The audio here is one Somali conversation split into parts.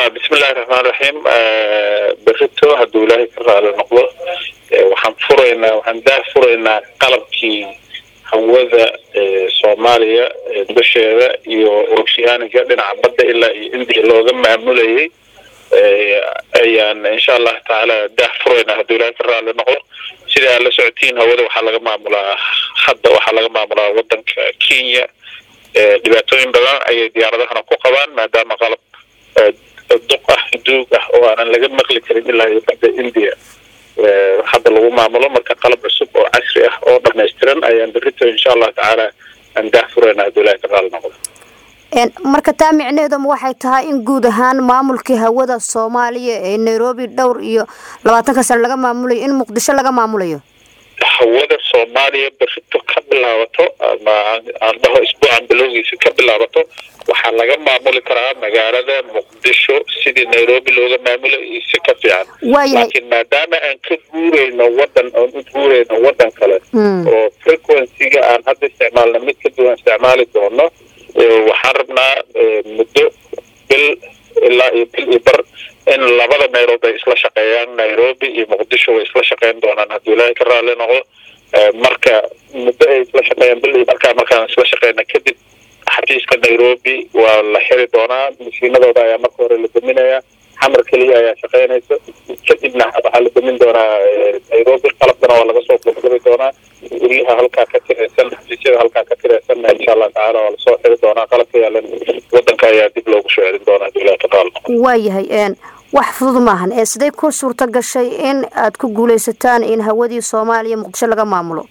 bismillahi raxmaan raxiim berito hadduu ilaahay ka raali noqdo waxaan furaynaa waxaan daah furaynaa qalabkii hawada soomaaliya dusheeda iyo oceaniga dhinaca badda ilaa iyo indiya looga maamulayay ayaan insha allahu tacaala daah furaynaa hadduu ilaahay ka raali noqdo sida aad la socotiin hawada waxaa laga maamulaa hadda waxaa laga maamulaa wadanka kenya dhibaatooyin badan ayay diyaaradahana ku qabaan maadaama qalab duq ah duug ah oo aanan laga maqli karin ilaa iyo badda india hadda lagu maamulo marka qalab cusub oo casri ah oo dhamaystiran ayaan berito insha allahu tacaala aan daah furayna hadduu ilahi ka raali noqdo marka taa micnaheeduma waxay tahay in guud ahaan maamulkii hawada soomaaliya ee nairobi dhowr iyo labaatanka sane laga maamulayo in muqdisho laga maamulayo hawada soomaaliya berito ka bilaabato ama aan dhaho isbuucan bilowgiisa ka bilaabato waxaa laga maamuli karaa magaalada muqdisho sidii nairobi looga maamulay iyo si ka fiican laakiin maadaama aan ka guureyno wadan oon u guureyno wadan kale oo frequencyga aan hadda isticmaalna mid ka duwan isticmaali doono waxaan rabnaa muddo bil ilaa iyo bil iyo bar in labada meelood ay isla shaqeeyaan nairobi iyo muqdisho way isla shaqeyn doonaan hadduu ilaahay ka raali noqdo marka muddo ay isla shaqeeyaan bil iyo markaa markaan isla shaqeyna kadib xafiiska nairobi waa la xiri doonaa mashiinadooda ayaa marka hore la daminayaa xamar keliya ayaa shaqeynaysa kadibna waxaa la damin doonaa nairobi qalabkana waa laga soo gurguri doonaa guryaha halkaa ka tiraysan xafiisyada halkaa ka tiraysanna insha allah tacaala waa lasoo xiri doonaa qalabka yaalan wadanka ayaa dib loogu soo celin doonaa hadduu ilahi ka raali noqdo waayahay wax fudud maahan ee siday ku suurta gashay in aad ku guulaysataan in hawadii soomaaliya muqdisho laga maamulo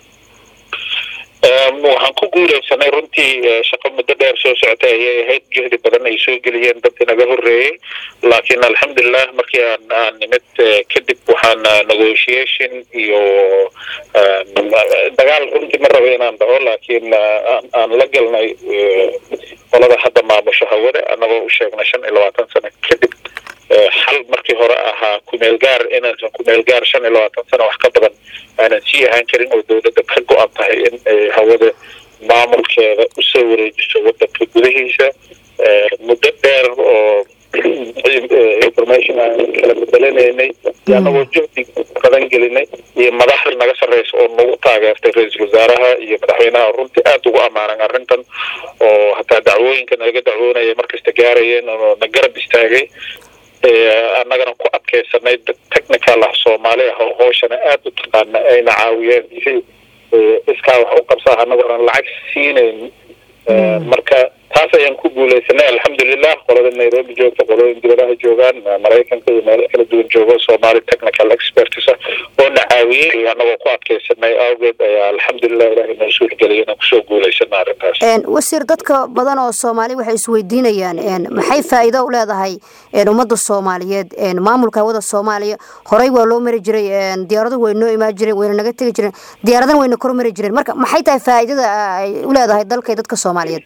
waxaan ku guuleysanay runtii shaqo muddo dheer soo socotay ayay ahayd jehdi badan ay soo geliyeen dad inaga horeeyey laakiin alxamdulilah markii aan aan nimid kadib waxaan negotiation iyo dagaal runtii ma rabo inaan dhaho laakiin aan la galnay qolada hadda maamusho hawada annagoo u sheegnay shan iyo labaatan sano kadib xal markii hore ahaa kumeel gaar inaysan kumeel gaar shan iyo labaatan sano wax ka badan aanan sii ahaan karin oo dowladda ka go-an tahay in ay hawada maamulkeeda usoo wareejiso wadanka gudahiisa muddo dheer oo information aan kala bedelenaynay iyo annagoo juhdi badan gelinay iyo madaxda naga sarreysa oo nagu taageertay ra-iisul wasaaraha iyo madaxweynaha runtii aada ugu ammaanan arrintan oo hataa dacwooyinka naga dacwoonaya markasta gaarayeen oo na garab istaagay annagana ku adkeysanay dad technical ah soomaali ah oo hooshana aada u taqaana ayna caawiyeen si iskaa wax u qabsaa annagoona lacag siinayn marka taas ayaan ku guuleysanay alxamdulilah qolada nairobi joogta qolooyin dibadaha joogaan maraykanka iyo meelo kala duwan joogo somali technical experts ah oo na caawiyey annagoo ku adkeysanay awgeed ayaa alxamdulilah ilahay noo suurgeliyay inaan kusoo guuleysana arrintaas wasiir dadka badan oo soomaali waxay isweydiinayaan maxay faa'iido u leedahay ummadda soomaaliyeed maamulka hawada soomaaliya horey waa loo mari jiray diyaaraduhu way noo imaan jireen wayna naga tegi jireen diyaaradana wayna kor mari jireen marka maxay tahay faa'iidada ay u leedahay dalka iyo dadka soomaaliyeed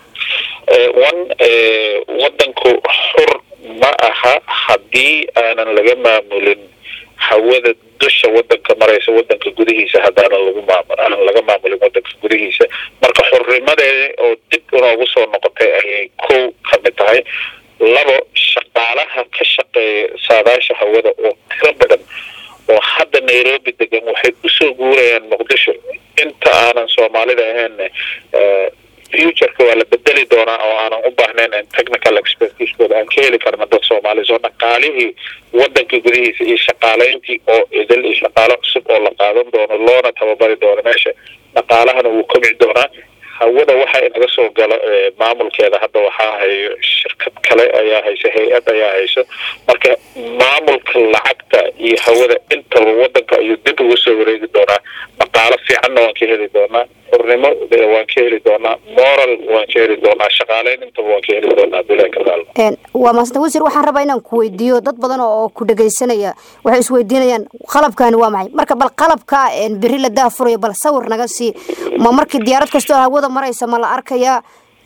one wadanku xur ma aha haddii aanan laga maamulin hawada dusha wadanka maraysa wadanka gudihiisa haddaanan lagu maamul aanan laga maamulin wadanka gudihiisa marka xurnimadeeda oo dib inoogu soo noqotay ayay kow ka mid tahay labo shaqaalaha ka shaqeeya saadaasha hawada oo tiro badan oo hadda nairobi degan waxay usoo guurayaan muqdisho inta aanan soomaalida ahayn futureka waa la bedeli doonaa oo aanan u baahnayn in technical expertiskooda aan ka heli karna dad soomaali soo dhaqaalihii wadanka gudihiisa iyo shaqaaleyntii oo idil iyo shaqaalo cusub oo la qaadan doono loona tababari doono meesha dhaqaalahana wuu kobci doonaa hawada waxa inaga soo galo maamulkeeda hadda waxaa hayo shirkad kale ayaa haysa hay-ad ayaa hayso marka maamulka lacagta iyo hawada intaba wadanka ayuu dib uga soo wareegi doonaa dhaqaalo fiicanna waan ka heli doonaa xurnimo waan ka heli doonaa moral waan ka heli doonaa shaqaaleyn intaba waan ka heli doonaa bilahi kadaal waa maasanta wasiir waxaan rabaa inaan ku weydiiyo dad badan oo ku dhegaysanaya waxay isweydiinayaan qalabkani waa maxay marka bal qalabka beri la daafurayo bal sawir naga sii ma markii diyaarad kastoo hawada maraysa ma la arkayaa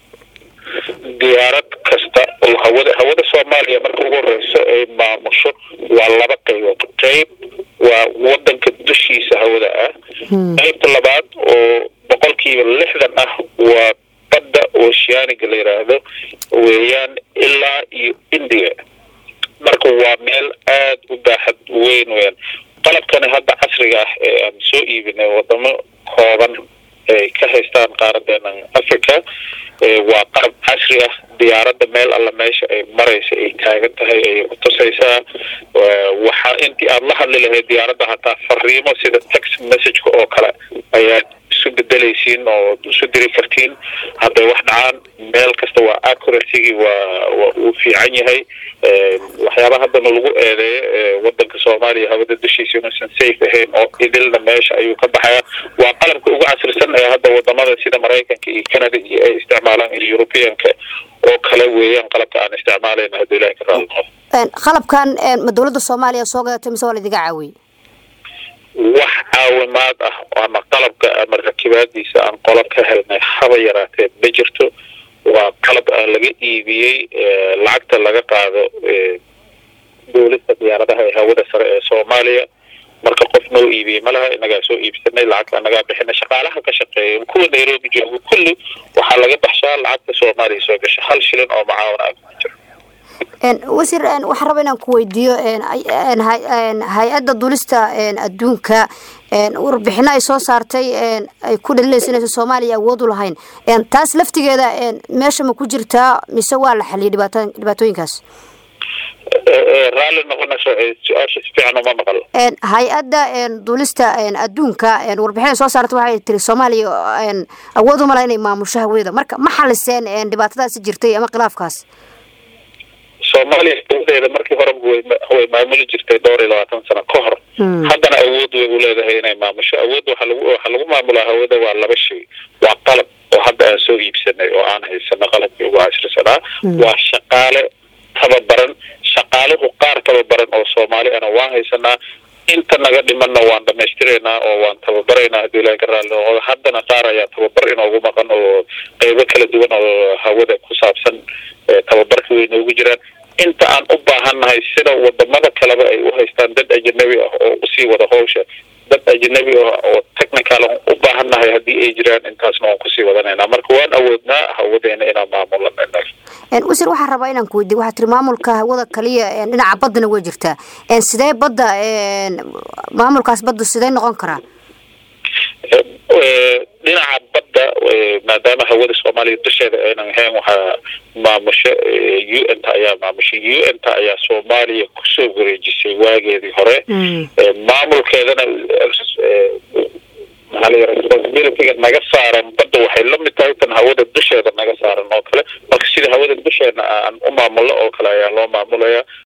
diyaarad kasta oo hawada hawada soomaaliya marka ugu horeyso ay maamusho waa laba qaybood qeyb waa wadanka dushiisa hawada ah qaybta labaad oo boqolkiiba lixdan ah waa badda oceaniga la yiraahdo weeyaan ilaa iyo india marka waa meel aada u baaxad weyn weyan qalabkani hadda casriga ah ee aan soo iibinay wadamo kooban ay ka haystaan qaaradeena africa waa qalab casri ah diyaaradda meel alla meesha ay maraysa ay taagan tahay ayay kutusaysaa waxaa intii aada la hadli lahayd diyaaradda hataa fariimo sida text messageka oo kale ayaad isu bedelaysiin oo isu diri kartiin hadday wax dhacaan meel kasta waa accuracygi waa waa uu fiican yahay waxyaaba haddana lagu eedeeyo wadanka soomaaliya hawada dushiisa inuusan safe ahayn oo idilna meesha ayuu ka baxaya waa qalabka ugu casrisan ee hadda wadamada sida maraykanka iyo canada iyo ay isticmaalaan iyo europeanka oo kale weeyaan qalabka aan isticmaalayna hadduu ilahi ka raali noqo qalabkan ma dowladda soomaaliya soo gadatay mise waa la idiga caawiyey wax caawimaad ah ama qalabka ama rakibaadiisa aan qolo ka helnay haba yaraatee ma jirto waa qalab aan laga iibiyey lacagta laga qaado dowladda diyaaradaha ee hawada sare ee soomaaliya marka qof noo iibiyey malaha inagaa soo iibsanay lacagta nagaa bixinay shaqaalaha ka shaqeeya kuwa nairobi jooga kulli waxaa laga baxshaa lacagta soomaaliya soo gasha hal shilin oo macaawin ah ma jiro wasiir waxaan raba inaan ku weydiiyo hay-adda dulista adduunka warbixino ay soo saartay ay ku dhalilaysa inaysan soomaaliya awood u lahayn taas laftigeeda meesha ma ku jirtaa mise waa la xaliyay dhibaat dhibaatooyinkaas raalli noqonayso su-aasha si fiican uma maqal hay-adda duulista adduunka warbixin ay soo saarta waxay tiri soomaaliya awood uma laha inay maamusho hawadeeda marka ma xaliseen dhibaatadaasi jirtay ama khilaafkaas soomaaliya awodeeda markii horeba way maamuli jirtay dhowr iyo labaatan sano ka hor haddana awood way u leedahay inay maamusho awood waxa lagu waxaa lagu maamulaa hawada waa laba shay waa qalab oo hadda aan soo iibsanay oo aan haysano qalabkii ugu casrisanaa waa shaqaale tababaran shaqaaluhu qaar tababaran oo soomaali ana waan haysanaa inta naga dhimanna waan dhamaystiraynaa oo waan tababaraynaa haddii ilahi ka raali noqdo haddana qaar ayaa tababar inoogu maqan oo qeybo kala duwan oo hawada ku saabsan tababarka way noogu jiraan inta aan u baahannahay sida wadamada kaleba ay u haystaan dad ajanabi ah oo usii wada howsha dad ajanabi ah oo technical u baahannahay haddii ay jiraan intaasna waan kusii wadanaynaa marka waan awoodnaa hawadeena inaan maamulana wasiir waxaan rabaa inaan ku weydiy waxaa tiri maamulka hawada kaliya dhinaca baddana way jirtaa sidee badda maamulkaas badda sidee noqon karaa dhinaca badda maadaama hawada soomaaliya dusheeda aynan ahayn waxaa maamusho u n ta ayaa maamushay u n ta ayaa soomaaliya kusoo wareejisay waageedii hore maamulkeedana maxaa responsibilityga naga saaran badda waxay la mid tahay tan hawada dusheeda naga saaran oo kale marka sida hawada dusheena aan u maamulno oo kale ayaa loo maamulaya